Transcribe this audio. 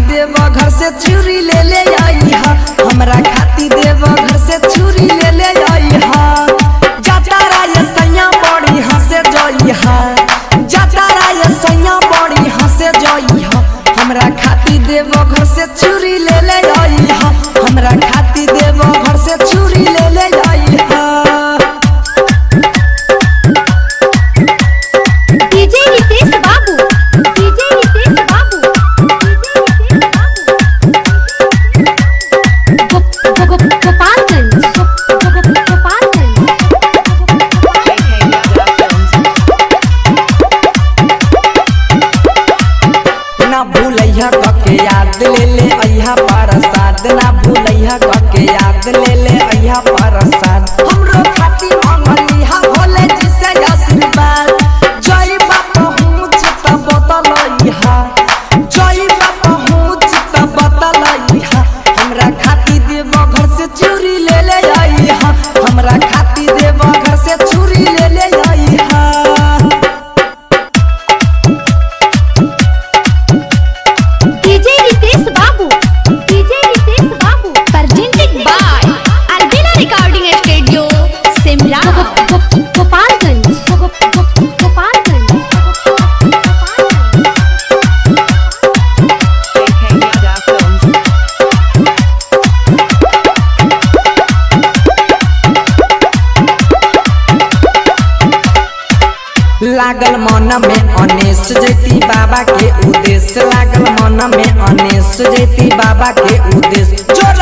देव घर से चूरी ले ले आई हा हमरा खाती देव घर से चूरी ले ले आई हा जाता राय सैया बड़ी हंसे जई हा जाता राय सैया बड़ी हंसे जई हा हमरा खाती देव घर से चूरी ले ले आई हा हमरा खाती देव घर से चूरी ले ले आई हा डीजे रितेश बाबू डीजे रितेश बाबू डीजे रितेश बाबू गो- गो- गो- गोपालगंज गो- गो- गो- गोपालगंज ना भूलैया कके याद ले ले अइहा प्रसाद ना भूलैया कके याद ले ले अइहा प्रसाद हमरो खाती मंगलिहा भोले जी से आशीर्वाद जय बाप हूँ चित बतलैहा जय बाप हूँ चित बतलैहा हमरा खाती देव घर से चूरी ले ले अइहा हमरा खाती देव घर से चूरी ले ले अइहा डीजे रितेश बाबू डीजे रितेश बाबू presented by Albina Recording Studio Simla Gopalganj गो- गो- गो- गोपालगंज लागल मन में अनेस जैती बाबा के उद्देश्य लागल मन में अनेस जैती बाबा के उद्देश्य जोर